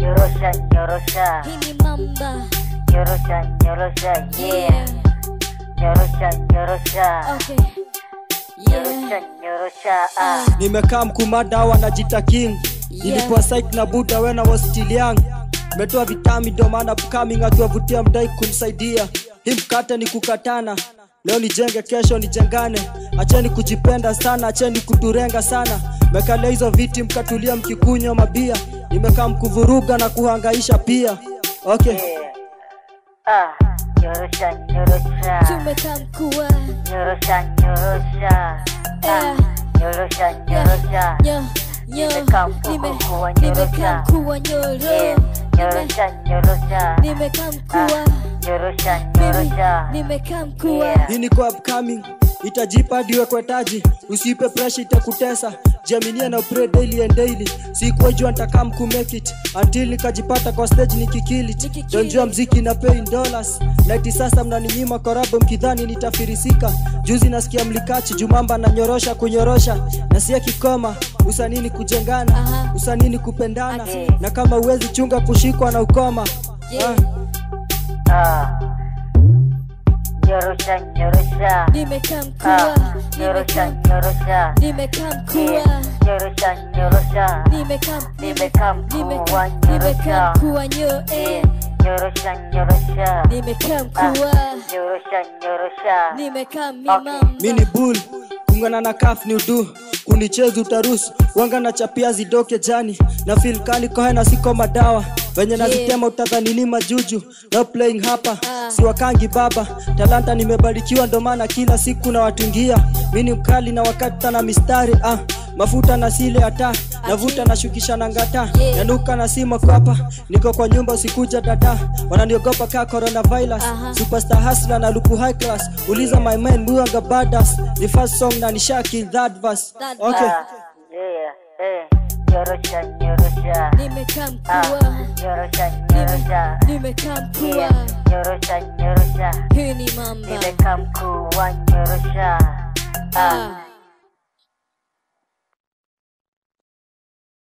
nyorosha nyorosha hii ni mamba nyorosha nyorosha yeah nyorosha nyorosha okay nyorosha yeah nyorosha ah nimekaa mkumada wanajita king nilikuwa psych na buda when I was still young metoa vitami ndo maana upcoming akiwavutia mdai kumsaidia hii mkate ni kukatana leo nijenge kesho nijengane acheni kujipenda sana acheni kuturenga sana mekalia hizo viti mkatulia mkikunywa mabia nimekaa mkuvuruga na kuhangaisha pia okay yeah ah nyorosha nyorosha tumekaa mkua nyorosha nyorosha ah nyorosha nyorosha nyo nyo Nimekaa mkuu nime kuwa nimekaa nyorosha. mkua nyoro yeah Nime- nyorosha nyorosha nimekaa mkua nyorosha mimi nyorosha nimekaa mkua Yeah. hii ni kwa upcoming itajipa diwe kwetaji usiipe pressure itakutesa jiaminie na pray daily and daily sikuwa jua nitakaa mkumake it until nikajipata kwa stage nikikill it Nikikill donjua it. mziki na pay in dollars laiti sasa mnaninyima korabo mkidhani nitafirisika juzi nasikia mlikachi jumamba na nyorosha kunyorosha na sia kikoma usanini kujengana Aha. usanini kupendana Ati. na kama uwezi chunga kushikwa na ukoma Yeah. Ah. ah nyorosha nyorosha nimekaa ah mkua nyorosha nimekaa nyorosha nimekaa mkua yeah nyorosha nyorosha nimekaa Nimekaa nime- mkua, nimekaa nyorosha. mkua nyo yeah eh nyorosha nyorosha nimekaa ah mkua nyorosha nyorosha nimekaa Okay. mimamba mini bull kungana na kaf ni udu kunichezi utarusu wanga na chapia zidoke jani na filkani kohena siko madawa venye nazitema utadhani ni majuju no playing hapa Ah. siwakangi baba talanta nimebarikiwa ndo maana kila siku na watungia mini mkali na wakati na mistari ah mafuta na sile hata navuta na shukisha na ngata Yeah. nanuka na sima kwapa niko kwa nyumba usikuja dada wananiogopa kaa coronavirus Aha. superstar hustler na luku high class uliza my man muanga badass the first song na nisha kill that verse That okay ah yeah eh nyorosha nyorosha nimekaa ah mkua nyorosha nyorosha nimekaa mkua yeah nyorosha nyorosha hii ni mamba nimekaa mkuu wa nyorosha ah Ah.